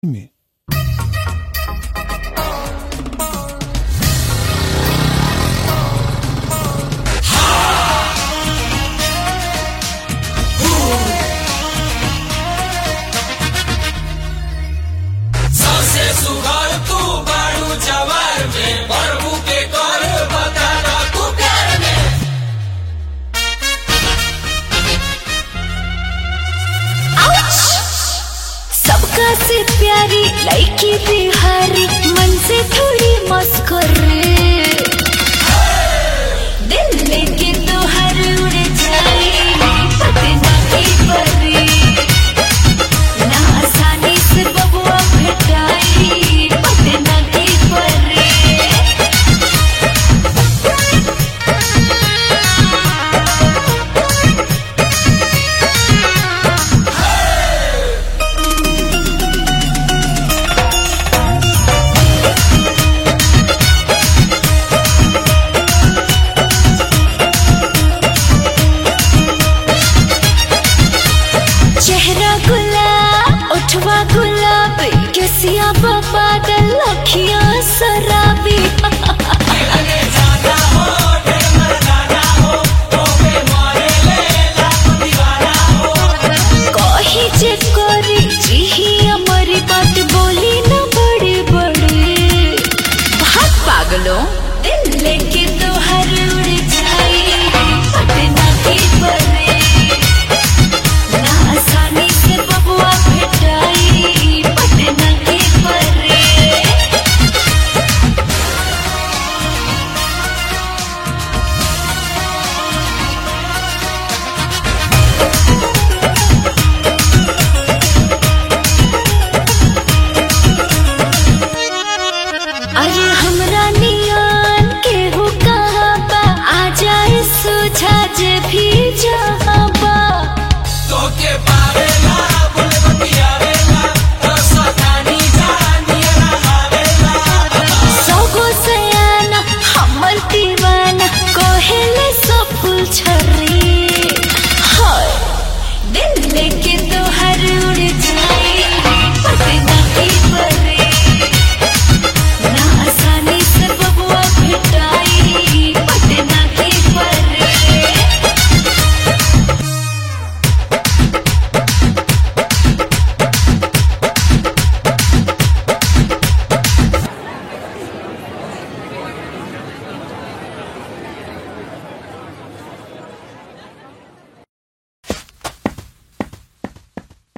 में सबसे सुघर तू बाड़ू जवार में प्रभु के कर बताना तू प्यार में सबका से प्यारी लड़की बिहारी मन से थोड़ी मस्कर दिल लेके तो हर उड़ जाए पतना की परी ना आसानी से बबुआ भेटाई पतना की परी चेहरा गुलाब उठवा गुलाब केसिया बादल अखियां शराबी